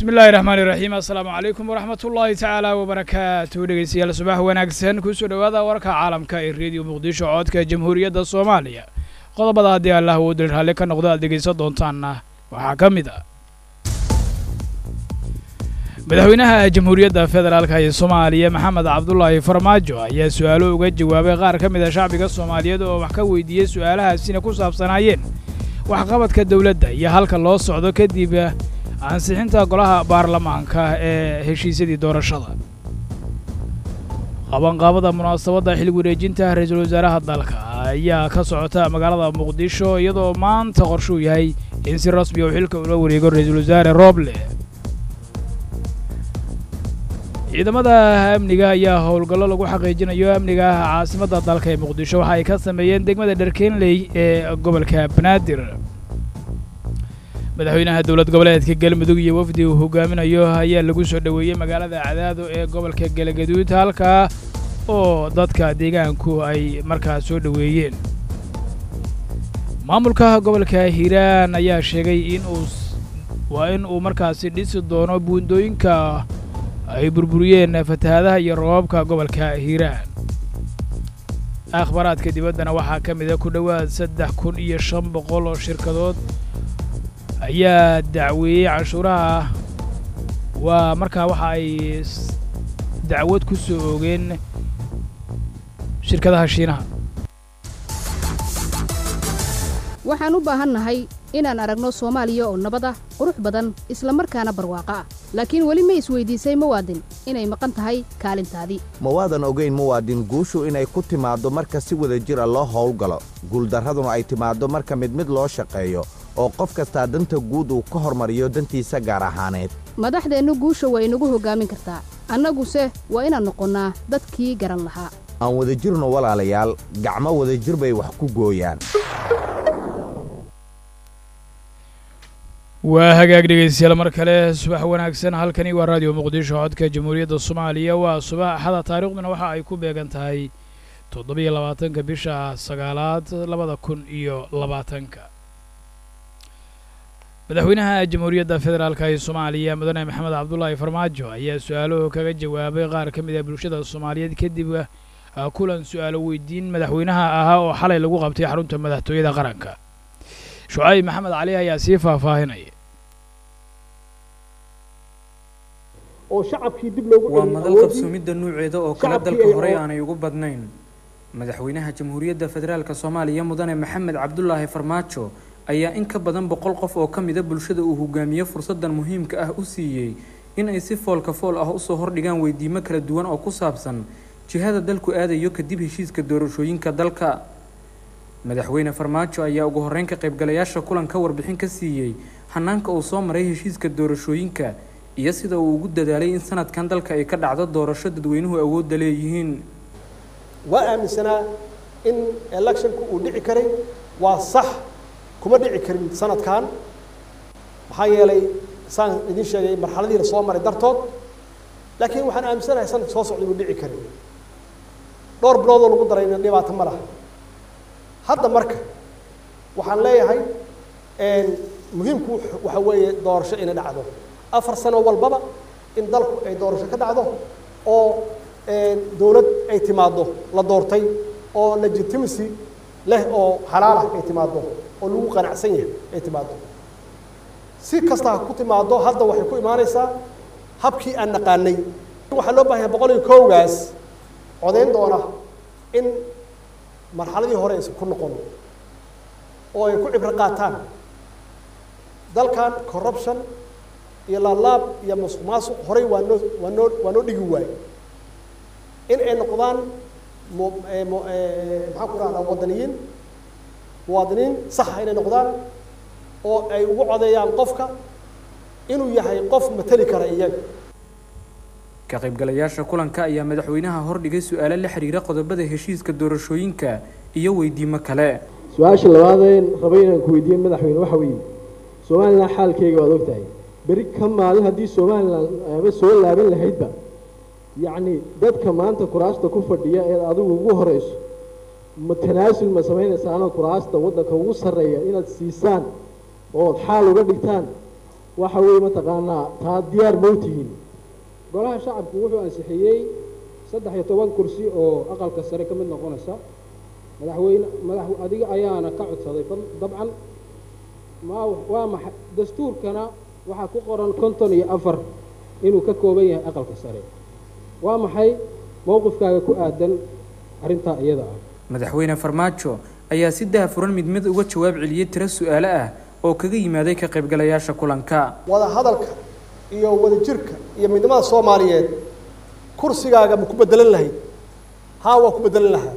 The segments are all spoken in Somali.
bismi illaahi raxmaan iraxiim assalaamu calaykum waraxmat ullaahi tacaala wabarakaatu dhegeystayaal subax wanaagsan kusoo dhowaada warka caalamka ee rediyo muqdisho codka jamhuuriyadda soomaaliya qodobada haddii allah uu dil raalli ka noqdo aad dhegaysan doontaanna waxaa ka mid ah madaxweynaha jamhuuriyadda federaalka ee soomaaliya maxamed cabdulaahi farmaajo ayaa su-aalo uga jawaabay qaar ka mid a shacbiga soomaaliyeed oo wax ka weydiiyey su-aalahaasina ku saabsanaayeen waxqabadka dowladda iyo halka loo socdo kadib ansixinta golaha baarlamaanka ee heshiisyadii doorashada qabanqaabada munaasabadda xilli wareejinta ra-iisul wasaaraha dalka ayaa ka socota magaalada muqdisho iyadoo maanta qorshuu yahay in si rasmi uu xilka ula wareego ra-iisul wasaare rooble ciidamada amniga ayaa howlgallo lagu xaqiijinayo amniga caasimadda dalka ee muqdisho waxa ay ka sameeyeen degmada dherkenley ee gobolka banaadir madaxweynaha dowlad goboleedka galmudug iyo wafdi uu hogaaminayo ayaa lagu soo dhoweeyey magaalada cadaado ee gobolka galagaduud halkaa oo dadka deegaanku ay markaa soo dhoweeyeen maamulka gobolka hiiraan ayaa sheegay in uu waa in uu markaasi dhisi doono buundooyinka ay burburiyeen fatahaadaha iyo roobabka gobolka hiiraan akhbaaraadka dibaddana waxaa ka mid a ku dhowaad saddex kun iyo shan boqol oo shirkadood ayaa dacweeyey canshuuraha waa markaa waxa ay dacwad ku soo oogeen shirkadaha shiinaha waxaan u baahannahay inaan aragno soomaaliya oo nabad ah qurux badan isla markaana barwaaqo ah laakiin weli ma isweydiisay muwaadin inay maqan tahay kaalintaadii mawaadan ogayn muwaadin guushu inay ku timaaddo marka si wada jira loo howlgalo guuldarraduna ay timaaddo marka mid mid loo shaqeeyo oo qof kastaa danta guud uu ka hormariyo dantiisa gaar ahaaneed madaxdeennu guusha waa inagu hoggaamin kartaa annaguse waa inaan noqonnaa dadkii garan lahaa aan wada jirno walaalayaal gacmo wadajir bay wax ku gooyaan waa hagaag dhegaystayaal mar kale subax wanaagsan halkani waa raadiyo muqdisho codka jamhuuriyadda soomaaliya waa subax axada taariikhduna waxa ay ku beegan tahay toddobiyo labaatanka bisha sagaalaad labada kun iyo labaatanka madaxweynaha jamhuuriyadda federaalka ee soomaaliya mudane maxamed cabdulaahi farmaajo ayaa su-aalo kaga jawaabay qaar ka mid ah bulshada soomaaliyeed kadib kulan su-aalo weydiin madaxweynaha ahaa oo xalay lagu qabtay xarunta madaxtooyada qaranka shucayb maxamed cali ayaa sii faahfaahinaya oo shacabkii dib loogu waa madal qabsoomidda nuuceeda oo kale dalka horey aanay ugu badnayn madaxweynaha jamhuuriyadda federaalka soomaaliya mudane maxamed cabdulaahi farmaajo ayaa in ka badan boqol qof oo ka mida bulshada uu hogaamiye fursaddan muhiimka ah u siiyey in ay si foolka fool ah usoo hordhigaan weydiimo kala duwan oo ku saabsan jihada dalku aadayo kadib heshiiska doorashooyinka dalka madaxweyne farmaajo ayaa ugu horreyn ka qaybgalayaasha kulanka warbixin ka siiyey hanaanka uu soo maray heshiiska doorashooyinka iyo sida uu ugu dadaalay in sanadkan dalka ay ka dhacdo doorasho dadweynuhu awoodda leeyihiin waa aaminsanaa in electionku uu dhici karay waa sax kuma dhici karin sanadkan maxaa yeelay saan idiin sheegay marxaladii la soo maray dartood laakiin waxaan aaminsanahay sanadka soo socda inuu dhici karin dhowr biloodoo lagu darayna dhibaato ma laha hadda marka waxaan leeyahay muhiimku waxa weeye doorasho inay dhacdo afar sano walbaba in dalku ay doorasho ka dhacdo oo dowlad ay timaaddo la doortay oo legitimacy leh oo xalaal ah ay timaaddo oo lagu qanacsan yahay ay timaaddo si kasta ha ku timaaddo hadda waxay ku imaanaysaa habkii aan naqaanay waxaa loo baahanya boqol iyo kowgaas codayn doona in marxaladii hore aysan ku noqon oo ay ku cibro qaataan dalkan corruption iyo laalaab iyo masuq maasuq horey waa noo waa noo waa noo dhigi waaye in ay noqdaan maxaan ku rahdaa wadaniyiin muwaadiniin saxa inay noqdaan oo ay ugu codeeyaan qofka inuu yahay qof mateli kara iyaga ka qaybgalayaasha kulanka ayaa madaxweynaha hordhigay su-aalo la xiriira qodobada heshiiska doorashooyinka iyo weydiimo kale su-aasha labaadeen rabay inaan ku weydiiye madaxweyne waxa weeye somalilan xaalkeyga waad ogtahay beri ka maalin haddii somalilan ama soo laaban lahaydba yacni dadka maanta kuraasta ku fadhiya eed adigu ugu horeyso ma tanaasul ma samaynaysaanoo kuraasta waddanka ugu sarreeya inaad siisaan ood xaal uga dhigtaan waxa weeye mataqaanaa taa diyaar mawtihiin golaha shacabku wuxuu ansixiyey saddex iyo toban kursi oo aqalka sare ka mid noqonaysa madaxweyne madax adiga ayaana ka codsaday dabcan ma waa maxay dastuurkana waxaa ku qoran konton iyo afar inuu ka kooban yahay aqalka sare waa maxay mowqifkaaga ku aadan arrintaa iyada ah madaxweyne farmaajo ayaa si dahafuran mid mid uga jawaab celiyey tiro su-aale ah oo kaga yimaaday ka qaybgalayaasha kulanka wada hadalka iyo wada jirka iyo midnimada soomaaliyeed kursigaaga ma ku bedelan lahayd haa waa ku bedelan lahaa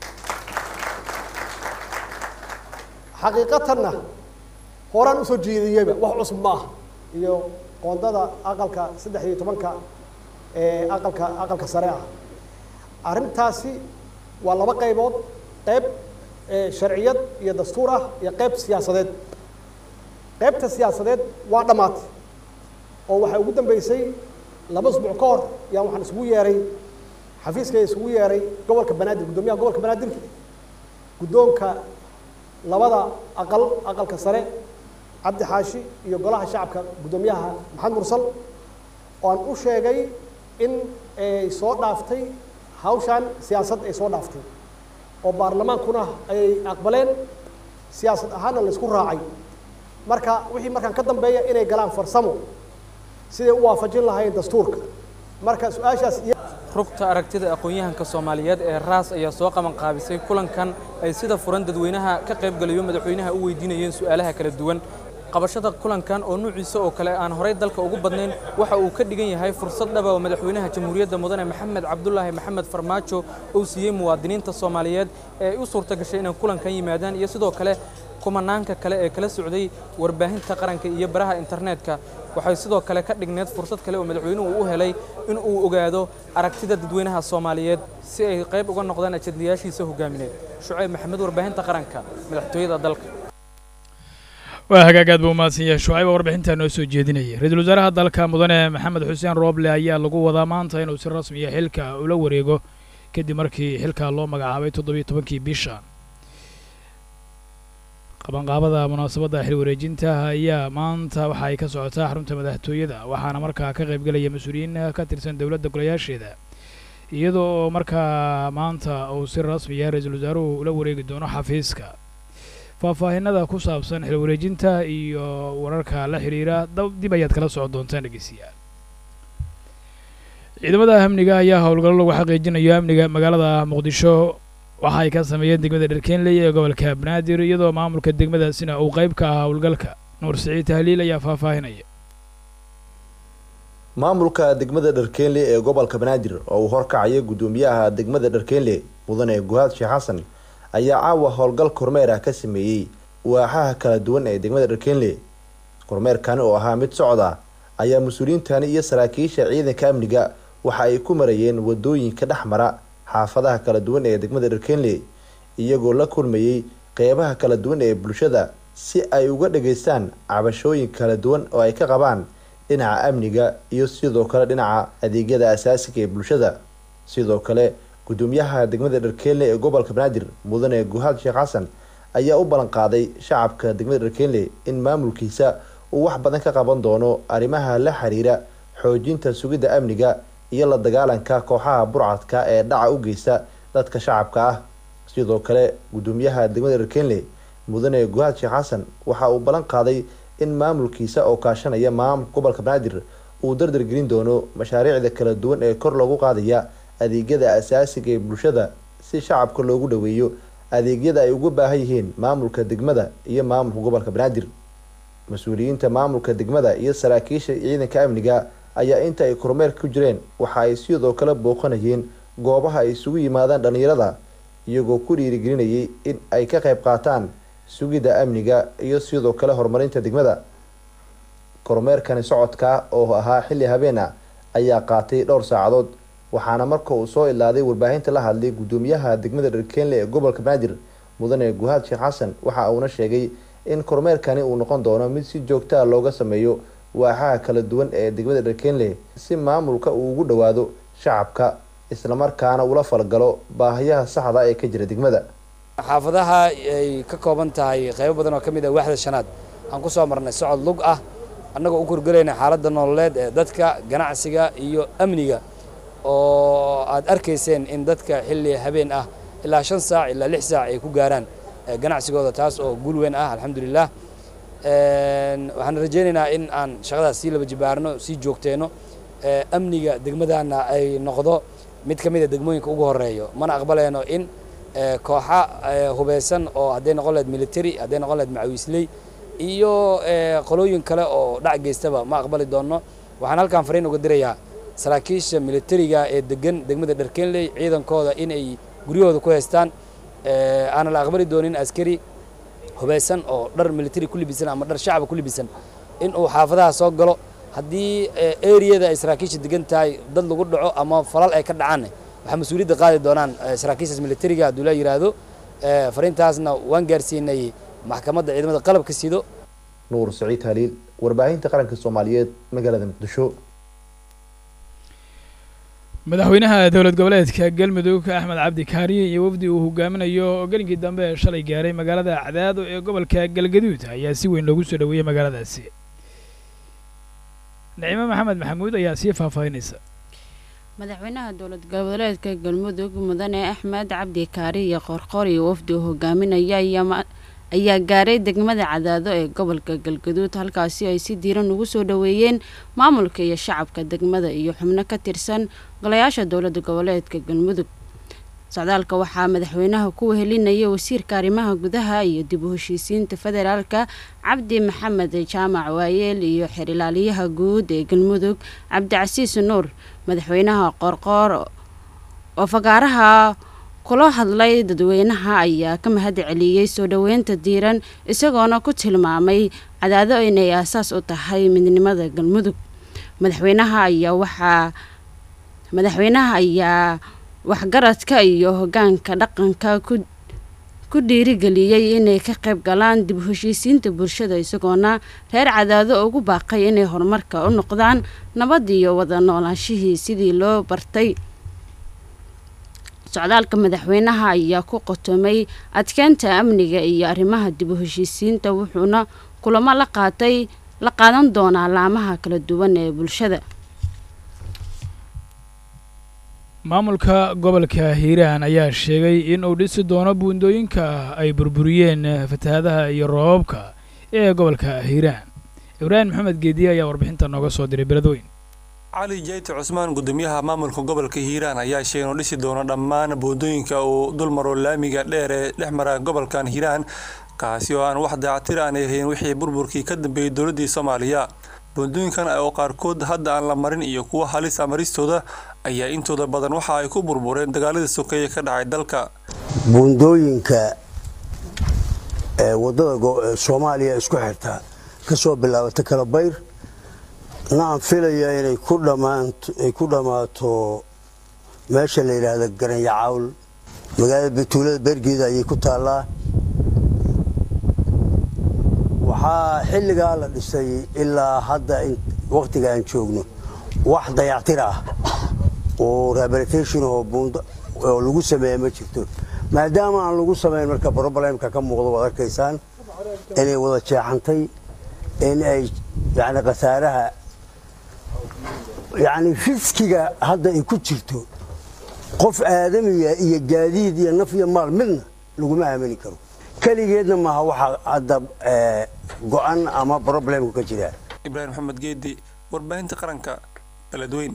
xaqiiqatanna horaan usoo jeediyeyba wax cusub ma aha iyo qoondada aqalka saddex iyo tobanka ee aqalka aqalka sare ah arrintaasi waa laba qaybood qayb sharciyad iyo dastuur ah iyo qayb siyaasadeed qaybta siyaasadeed waa dhammaatay oo waxaa ugu dambeysay laba usbuuc ka hor yaan waxaan isugu yeeray xafiiska isugu yeeray gobolka banaadir guddoomiyaha gobolka banaadir guddoonka labada aqal aqalka sare cabdi xaashi iyo golaha shacabka guddoomiyaha maxamed mursal oo aan u sheegay in ay soo dhaaftay hawshan siyaasad ay soo dhaaftay oo baarlamaankuna ay aqbaleen siyaasad ahaanna la isku raacay marka wixii markaan ka dambeeya inay galaan farsamo siday u waafajin lahayn dastuurka marka su-aashaas iyo rugta aragtida aqoon-yahanka soomaaliyeed ee raas ayaa soo qaban qaabisay kulankan ay sida furan dadweynaha ka qaybgalayo madaxweynaha u weydiinayeen su-aalaha kala duwan qabashada kulankan oo nuuciisa oo kale aan horay dalka ugu badnayn waxa uu ka dhigan yahay fursad dhaba oo madaxweynaha jamhuuriyadda mudane maxamed cabdulaahi maxamed farmaajo uu siiyey muwaadiniinta soomaaliyeed ee ay u suurta gashay inay kulankan yimaadaan iyo sidoo kale kumanaanka kale ee kala socday warbaahinta qaranka iyo baraha internetka waxay sidoo kale ka dhigneed fursad kale oo madaxweynuhu u helay in uu ogaado aragtida dadweynaha soomaaliyeed si ay qayb uga noqdaan ajadlayaashiisa hogaamineed shucayb maxamed warbaahinta qaranka madaxtooyada dalka waa hagaag aad buu umahadsan yahay shucayba warbixintaa noo soo jeedinaya ra-iisul wasaaraha dalka mudane maxamed xuseen rooble ayaa lagu wadaa maanta inuu si rasmiya xilka ula wareego kadib markii xilka loo magacaabay toddobiyo tobankii bisha qabanqaabada munaasabadda xil wareejinta ayaa maanta waxa ay ka socotaa xarunta madaxtooyada waxaana markaa ka qaybgelaya mas-uuliyiin ka tirsan dowladda golayaasheeda iyadoo oo markaa maanta uu si rasmiya ra-iisul wasaaruhu ula wareegi doono xafiiska faahfaahinada ku saabsan xil wareejinta iyo wararka la xidhiira dib ayaad kala socon doontaan dhegeystayaal ciidamada amniga ayaa howlgallo lagu xaqiijinayo amniga magaalada muqdisho waxa ay ka sameeyeen degmada dharkeenley ee gobolka banaadir iyadoo maamulka degmadaasina uu qayb ka ahaa howlgalka nuur siciid tahliil ayaa faahfaahinaya maamulka degmada dharkeenle ee gobolka banaadir oo uu horkacaya guddoomiyaha degmada dharkeenle mudane guhaad sheekh xasan ayaa caawa howlgal kormeer ah ka sameeyey waaxaha kala duwan ee degmada dharkeenle kormeerkani oo ahaa mid socda ayaa mas-uuliyiintani iyo saraakiisha ciidanka amniga waxa ay ku marayeen wadooyinka dhex mara xaafadaha kala duwan ee degmada dharkeenle iyagoo la kulmayey qeybaha kala duwan ee bulshada si ay uga dhageystaan cabashooyin kala duwan oo ay ka qabaan dhinaca amniga iyo sidoo kale dhinaca adeegyada asaasiga ee bulshada sidoo kale guddoomiyaha degmada dharkeenle ee gobolka banaadir mudane guhaad sheekh xasan ayaa u ballan qaaday shacabka degmada dharkeenle in maamulkiisa uu wax badan ka qaban doono arrimaha la xiriira xoojinta sugidda amniga iyo la dagaalanka kooxaha burcadka ee dhaca u geysta dadka shacabka ah sidoo kale guddoomiyaha degmada dharkeenle mudane guhaad sheekh xasan waxa uu ballan qaaday in maamulkiisa oo kaashanaya maamulka gobolka banaadir uu dardar gelin doono mashaariicda kala duwan ee kor loogu qaadaya adeegyada asaasiga ee bulshada si shacabka loogu dhaweeyo adeegyada ay ugu baahan yihiin maamulka degmada iyo maamulka gobolka banaadir mas-uuliyiinta maamulka degmada iyo saraakiisha ciidanka amniga ayaa inta ay kormeerka ku jireen waxa ay sidoo kale booqanayeen goobaha ay isugu yimaadaan dhallinyarada iyagoo ku dhiirigelinayay in ay ka qayb qaataan sugidda amniga iyo sidoo kale horumarinta degmada kormeerkani socodka oo ahaa xilli habeena ayaa qaatay dhowr saacadood waxaana marka uu soo ilaaday warbaahinta la hadlay guddoomiyaha degmada dharkeenle ee gobolka banaadir mudane guhaad sheekh xasan waxa uuna sheegay in kormeerkani uu noqon doono mid si joogtaa looga sameeyo waaxaha kala duwan ee degmada dharkeenle si maamulka uu ugu dhawaado shacabka islamarkaana ula falgalo baahiyaha saxda ee ka jira degmada xaafadaha ay ka kooban tahay qaybo badan oo ka mid ah waaxda shanaad aan ku soo marnay socod lug ah annagoo u korgelayna xaaladda nololeed ee dadka ganacsiga iyo amniga oo aad arkayseen in dadka xilli habeen ah ilaa shan saac ilaa lix saac ay ku gaaraan ganacsigooda taas oo guul weyn ah alxamdulilah waxaan rajaynaynaa in aan shaqadaas sii laba jibaarno sii joogteenno amniga degmadana ay noqdo mid ka mid a degmooyinka ugu horeeyo mana aqbaleyno in kooxa hubeysan oo hadday noqon lahayd military hadday noqon lahayd macawiisley iyo qolooyin kale oo dhac geystaba ma aqbali doonno waxaan halkan fariin uga dirayaa saraakiisha militariga ee degan degmada dharkenley ciidankooda in ay guryahooda ku haystaan aanan la aqbali doonin askari hubeysan oo dhar military ku libisan ama dhar shacaba ku libisan in uu xaafadaha soo galo haddii eriyada ay saraakiisha degan tahay dad lagu dhaco ama falal ay ka dhacaanne waxaa mas-uuliyadda qaadi doonaan saraakiishaas militariga hadduu la yidhaahdo fariintaasna waan gaarsiinay maxkamadda ciidamada qalabka sido nuur saciid haliil warbaahinta qaranka soomaaliyeed magaalada muqdisho madaxweynaha dowlad goboleedka galmudug axmed cabdi kaariye iyo wafdi uu hogaaminayo oo gelinkii dambe ee shalay gaaray magaalada cadaado ee gobolka galgaduud ayaa si weyn loogu soo dhoweeyey magaaladaasi nicimo maxamed maxamuud ayaa sii faahfaahinaysa madaxweynaha dowlad goboleedka galmudug mudane axmed cabdi kaari iyo qorqor iyo wafdi uu hogaaminaya ayaa gaaray degmada cadaado ee gobolka galgaduud halkaasi ay si diiran ugu soo dhoweeyeen maamulka iyo shacabka degmada iyo xubno ka tirsan golayaasha dowlada goboleedka galmudug socdaalka waxaa madaxweynaha ku wehelinaya wasiirka arrimaha gudaha iyo dib u heshiisiinta federaalka cabdi maxamed jaamac waayeel iyo xirilaaliyaha guud ee galmudug cabdicasiis nuur madaxweynaha qoorqoor oo fagaaraha kula hadlay dadweynaha ayaa ka mahad celiyey soo dhoweynta diiran isagoona ku tilmaamay cadaado inay aasaas u tahay midnimada galmudug madaxweynaha ayaa waxaa madaxweynaha ayaa waxgaradka iyo hogaanka dhaqanka ku dhiirigeliyey inay ka qayb galaan dib u heshiisiinta bulshada isagoona reer cadaado ugu baaqay inay horumarka u noqdaan nabad iyo wada noolaanshihii sidii loo bartay socdaalka madaxweynaha ayaa ku qotomay adkeynta amniga iyo arrimaha dib u heshiisiinta wuxuuna kulamo la qaatay la qaadan doonaa laamaha kala duwan ee bulshada maamulka gobolka hiiraan ayaa sheegay in uu dhisi doono buundooyinka ay burburiyeen fatahaadaha iyo roobabka ee gobolka hiiraan ibraahim maxamed geediye ayaa warbixinta nooga soo diray beledweyn cali jeyti cusmaan gudoomiyaha maamulka gobolka hiiraan ayaa sheegay inuu dhisi doono dhammaan buundooyinka uu dulmaro laamiga dheer ee dhex mara gobolkan hiiraan kaasi oo aan wax daacatir aanay ahayn wixii burburkii ka dambeeyey dowladdii soomaaliya buundooyinkan oo qaarkood hadda aan la marin iyo kuwa halisa maristooda ayaa intooda badan waxa ay ku burbureen dagaaladii sokeeye ka dhacay dalka buundooyinka ee wadada soomaaliya isku xirta ka soo bilaabata kalabayr na aan filaya inay ku dhammaato meesha la yidhaahda garanya cawl magaalada batuulada bergeeda ayay ku taallaa waxaa xilligaa la dhisay ilaa hadda wakhtiga aan joogno wax dayactir ah oo rehabilitation oo lagu sameeya ma jirto maadaama aan lagu samayn marka problemka ka muuqdo waad arkaysaan inay wada jeexantay in ay yani khasaaraha yani fiskiga hadda ay ku jirto qof aadamiya iyo gaadiid iyo naf iyo maal midna laguma aamini karo keligeedna maaha waxaa hadda go-an ama problemku ka jira ibraahim maxamed geedi warbaahinta qaranka beledweyn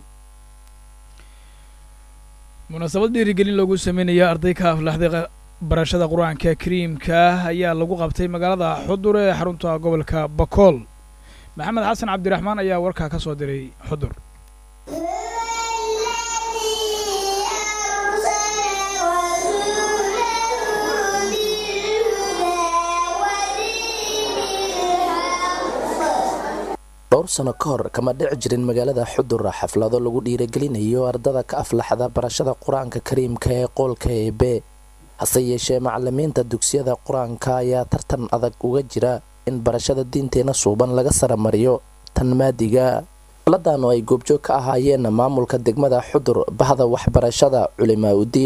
munaasabad dhiirigelin loogu sameynaya arday ka aflaxday barashada qur-aanka kariimka ayaa lagu qabtay magaalada xudur ee xarunta gobolka bakool maxamed xasan cabdiraxmaan ayaa warkaa ka soo diray xudur dhowr sano ka hor kama dhici jirin magaalada xudur xaflado lagu dhiiragelinayo ardada ka aflaxda barashada qur-aanka kariimka ee qoolka eebe hase yeeshee macalimiinta dugsiyada qur-aanka ayaa tartan adag uga jira in barashada diinteena suuban laga saramariyo tan maadiga xafladan oo ay goobjoog ka ahaayeen maamulka degmada xudur bahda waxbarashada culimaa udiin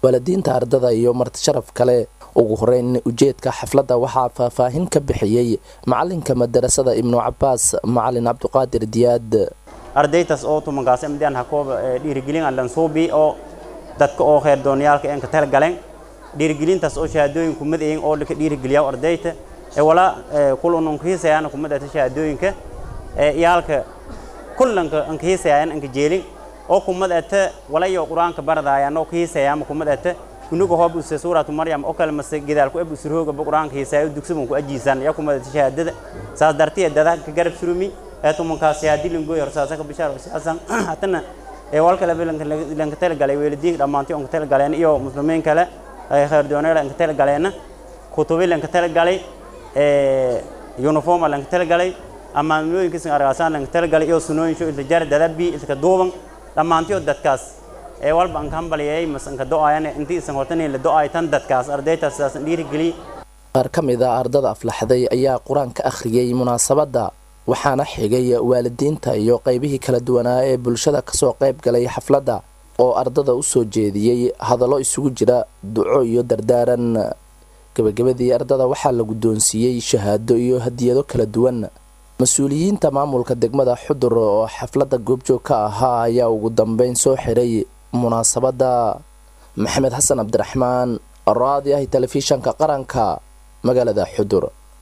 waalidiinta ardada iyo marti sharaf kale ugu horeyn ujeedka xafladda waxaa faahfaahin ka bixiyey macalinka madarasada ibnu cabaas macalin cabdiqaadir diyaad ardaytaas oo tumankaas midaan hakoob dhiirigelin allan suubi oo dadka oo kheer doonayaalka een ka tala galeen dhiirigelintaas oo shahaadooyinku madayin oo ka dhiirigeliyaa ardayta ee walaa kulan unkiisayaan kuma dhata shahaadooyinka ee iyaalka kullanka ankiisayaan anka jeelin oo kuma dhata walayo quraanka baradayaan oo kiisayaan kuma dhata kunuga hoob usa suuratu maryam oo kale mase gidaalku eb usrooga quraanka hiisaayo dugsiban ku ajiisan ya kuma dhata shahaadada saas dartiya dada ka garab surumi ee tumankaas shahaadi lingoy horsaasa ka bishaar siyaasan hatana ee walka laba lanka tala galay weelidiinka dhammaantii onka tala galeen iyo muslimiin kale ay khayr doonayla lanka tala galeena kutubi lanka tala galay ee uniform lanka tala galay amaamooyinkiisa argaasaan lanka tala galay iyo sunooyin soo ilta jar dadabi ilka duuban dhammaantii dadkaas ee walba an kambaliyay masanka do-ayan intii isan hortanay la do-ay tan dadkaas ardaytaas sidaasan dhiirigeliy qaar ka mid a ardada aflaxday ayaa qur-aan ka akhriyey munaasabadda waxaana xigay waalidiinta iyo qaybihii kala duwanaa ee bulshada kasoo qayb galay xafladda oo ardada u soo jeediyey hadallo isugu jira duco iyo dardaaran gebagabadii ardada waxaa la guddoonsiiyey shahaado iyo hadiyado kala duwan mas-uuliyiinta maamulka degmada xudur oo xafladda goobjoog ka ahaa ayaa ugu dambeyn soo xiray munaasabadda maxamed xasan cabdiraxmaan raadi ah telefishanka qaranka magaalada xudur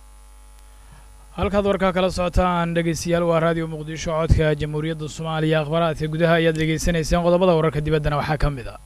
halkaad warkaa kala socotaan dhegeystayaal waa raadiyo muqdisho codka jamhuuriyadda soomaaliya akhbaaraadka gudaha ayaad dhegeysanayseen qodobada wararka dibaddana waxaa ka mid a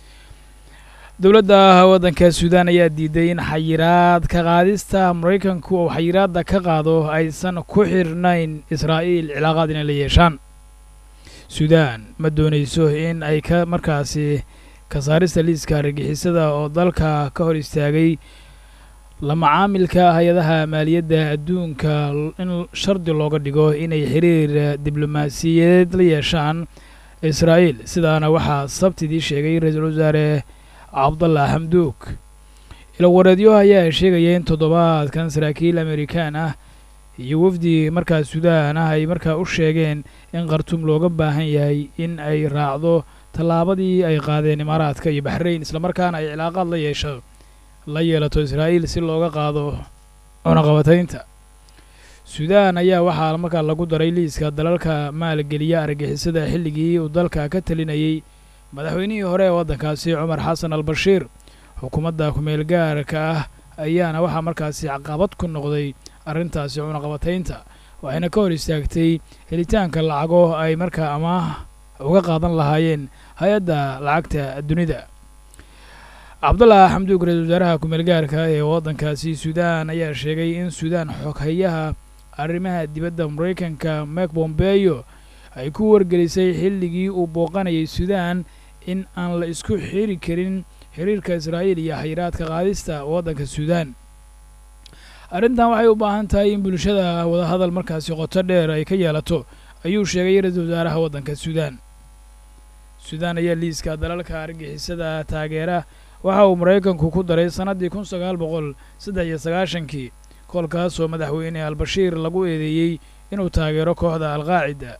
dowladda waddanka suudaan ayaa diiday in xayiraad ka qaadista maraykanku oo xayiraadda ka qaado aysan ku xirnayn israa'iil cilaaqaad inay la yeeshaan suudaan ma doonayso in ay ka markaasi ka saarista liiska argixisada oo dalka ka hor istaagay la macaamilka hay-adaha maaliyadda adduunka in shardi looga dhigo inay xiriir diblomaasiyadeed la yeeshaan israa'iil sidaana waxaa sabtidii sheegay ra-iisul wasaare cabdallah xamduug ilawareedyo ayaa sheegaya in toddobaadkan saraakiil amerikaan ah iyo wafdi markaa suudaan ah ay markaa u sheegeen in khartuum looga baahan yahay in ay raacdo tallaabadii ay qaadeen imaaraadka iyo baxrayn islamarkaana ay cilaaqaad la yeesho la yeelato israa'iil si looga qaado cunaqabataynta suudaan ayaa waxaa markaa lagu daray liiska dalalka maalgeliya argixisada xilligii uu dalka ka talinayay madaxweynihii hore ee waddankaasi cumar xasan al bashiir xukuumadda kumeel gaarka ah ayaana waxaa markaasi caqabad ku noqday arrintaasi cunaqabataynta waxayna ka hor istaagtay helitaanka lacago ay markaa amaah uga qaadan lahaayeen hay-adda lacagta dunida cabdullah xamduug ra-isul wasaaraha kumeel gaarka ee waddankaasi suudaan ayaa sheegay in suudaan xoghayaha arrimaha dibadda maraykanka mek bombeyo ay ku wargelisay xilligii uu booqanayay suudaan in aan la isku xiri karin xiriirka israa'iil iyo xayiraadka qaadista waddanka suudaan arrintan waxay u baahan tahay in bulshada wadahadal markaasi qoto dheer ay ka yeelato ayuu sheegay ra-iisul wasaaraha waddanka suudaan suudaan ayaa liiska dalalka argixisada taageera waxa uu maraykanku ku daray sannaddii kun sagaal boqol saddex iyo sagaashankii kolkaasoo madaxweyne albashiir lagu eedeeyey inuu taageero kooxda alqaacida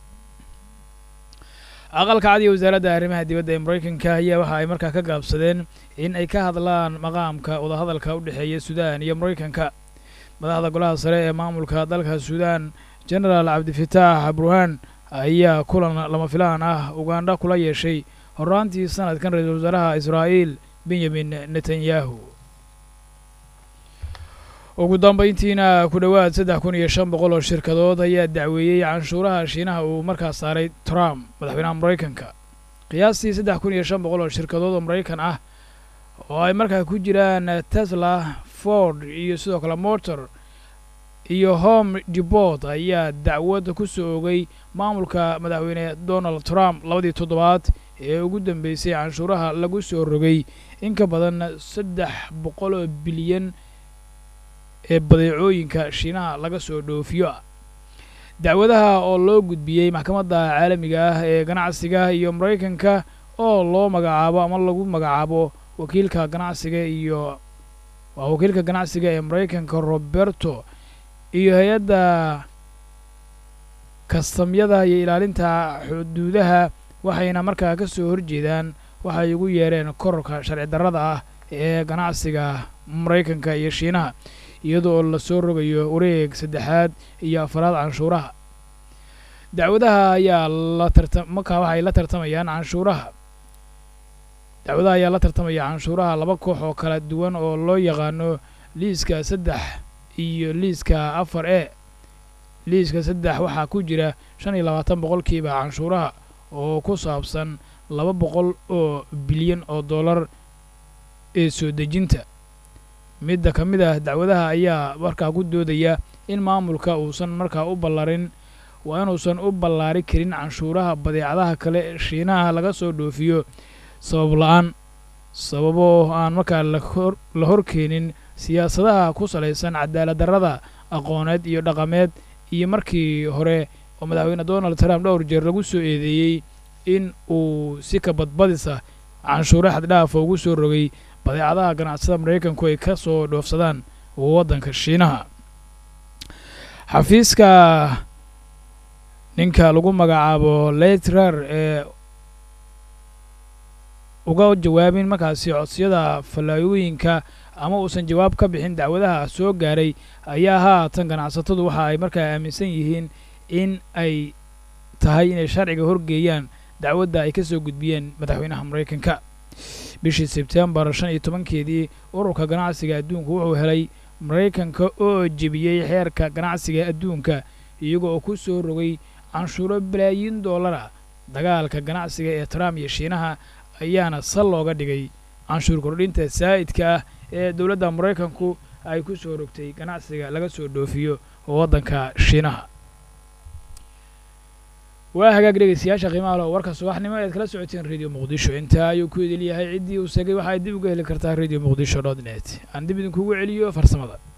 aqalka cad iyo wasaaradda arrimaha dibadda ee maraykanka ayaa waxa ay markaa ka gaabsadeen in ay ka hadlaan maqaamka wadahadalka u dhexeeya suudaan iyo maraykanka madaxda golaha sare ee maamulka dalka suudaan genaraal cabdifitaax burhaan ayaa kulan lama filaan ah ugandha kula yeeshay horraantii sanadkan ra-iisul wasaaraha israa'iil benyamin netanyahu ugu dambayntiina ku dhowaad saddex kun iyo shan boqol oo shirkadood ayaa dacweeyey canshuuraha shiinaha uu markaas saaray trump madaxweynaha maraykanka qiyaastii saddex kun iyo shan boqol oo shirkadood oo maraykan ah oo ay markaa ku jiraan tesla ford iyo sidoo kale motor iyo home deport ayaa dacwad ku soo ogay maamulka madaxweyne donald trump labadii toddobaad ee ugu dambeysay canshuuraha lagu soo rogay in ka badan saddex boqol oo bilyan ee badeecooyinka shiinaha laga soo dhoofiyo ah dacwadaha oo loo gudbiyey maxkamadda caalamiga ah ee ganacsiga iyo maraykanka oo loo magacaabo ama lagu magacaabo wakiilka ganacsiga iyo waa wakiilka ganacsiga ee maraykanka roberto iyo hay-adda kastamyada iyo ilaalinta xuduudaha waxayna markaa ka soo horjeedaan waxay ugu yeereen kororka sharci darrada ah ee ganacsiga maraykanka iyo shiinaha iyadoo lasoo rogayo wareeg saddexaad iyo afaraad canshuuraha dacwadaha ayaa la tarta markaa waxay la tartamayaan canshuuraha dacwadaha ayaa la tartamaya canshuuraha laba koox oo kala duwan oo loo yaqaano liiska saddex iyo liiska afar e liiska saddex waxaa ku jira shan iyo labaatan boqolkiiba canshuuraha oo ku saabsan laba boqol oo bilyan oo dollar ee soo dejinta midda ka mid ah dacwadaha ayaa markaa ku doodaya in maamulka uusan markaa u ballarin waa inuusan u ballaari karin canshuuraha badeecadaha kale ee shiinaha laga soo dhoofiyo sabab la-aan sababo aan markaa lahor la horkeenin siyaasadaha ku salaysan cadaalad darrada aqooneed iyo dhaqameed iyo markii hore oo madaxweyne donald trump dhowr jeer lagu soo eedeeyey in uu si ka badbadisa canshuuro xaddhaafa ugu soo rogay badeecadaha ganacsada maraykanku ay ka soo dhoofsadaan waddanka shiinaha xafiiska ninka lagu magacaabo leitrar ee uga jawaabin markaasi codsiyada fallaayooyinka ama uusan jawaab ka bixin dacwadaha soo gaaray ayaa haatan ganacsatadu waxa ay markaa aaminsan yihiin in ay tahay inay sharciga horgeeyaan dacwadda ay ka soo gudbiyeen madaxweynaha maraykanka bishii sebtembar shan iyo tobankeedii ururka ganacsiga adduunku wuxuu helay maraykanka oo jebiyey xeerka ganacsiga adduunka iyaga oo ku soo rogay canshuuro balaayiin dollara dagaalka ganacsiga ee trump iyo shiinaha ayaana sal looga dhigay canshuur kordhinta saa'idka ah ee dowladda maraykanku ay ku soo rogtay ganacsiga laga soo dhoofiyo waddanka shiinaha waa hagaag dhegeystayaasha qiimaha leh oo warka subaxnimo ead kala socoteen radio muqdisho intaa ayuu ku idil yahay ciddii uu segay waxaad dib uga heli kartaa radio muqdisho dot net aan dib idinkugu celiyo farsamada